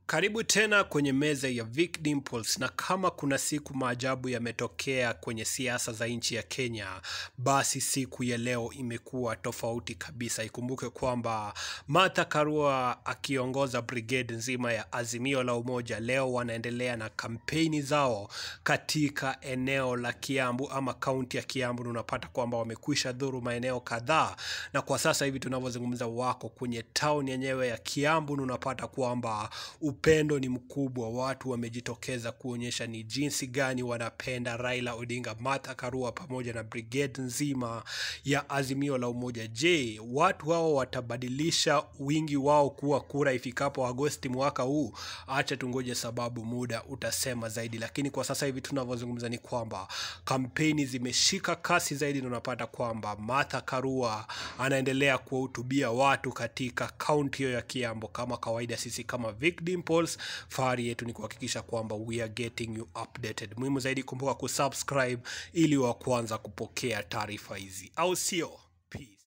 Karibu tena kwenye meza ya Vic Dimples, na kama kuna siku maajabu yametokea kwenye siasa za nchi ya Kenya, basi siku ya leo imekuwa tofauti kabisa. Ikumbuke kwamba Martha Karua akiongoza brigade nzima ya Azimio la Umoja leo wanaendelea na kampeni zao katika eneo la Kiambu ama kaunti ya Kiambu, na unapata kwamba wamekwisha dhuru maeneo kadhaa, na kwa sasa hivi tunavyozungumza wako kwenye town yenyewe ya Kiambu, na unapata kwamba upendo ni mkubwa. Watu wamejitokeza kuonyesha ni jinsi gani wanapenda Raila Odinga, Martha Karua pamoja na brigade nzima ya Azimio la Umoja. Je, watu hao watabadilisha wingi wao kuwa kura ifikapo Agosti mwaka huu? Acha tungoje, sababu muda utasema zaidi. Lakini kwa sasa hivi tunavyozungumza ni kwamba kampeni zimeshika kasi zaidi, na unapata kwamba Martha Karua anaendelea kuwahutubia watu katika kaunti hiyo ya Kiambu. Kama kawaida, sisi kama Vic Dimples, fahari yetu ni kuhakikisha kwamba we are getting you updated. Muhimu zaidi, kumbuka kusubscribe ili wa kwanza kupokea taarifa hizi, au sio? Peace.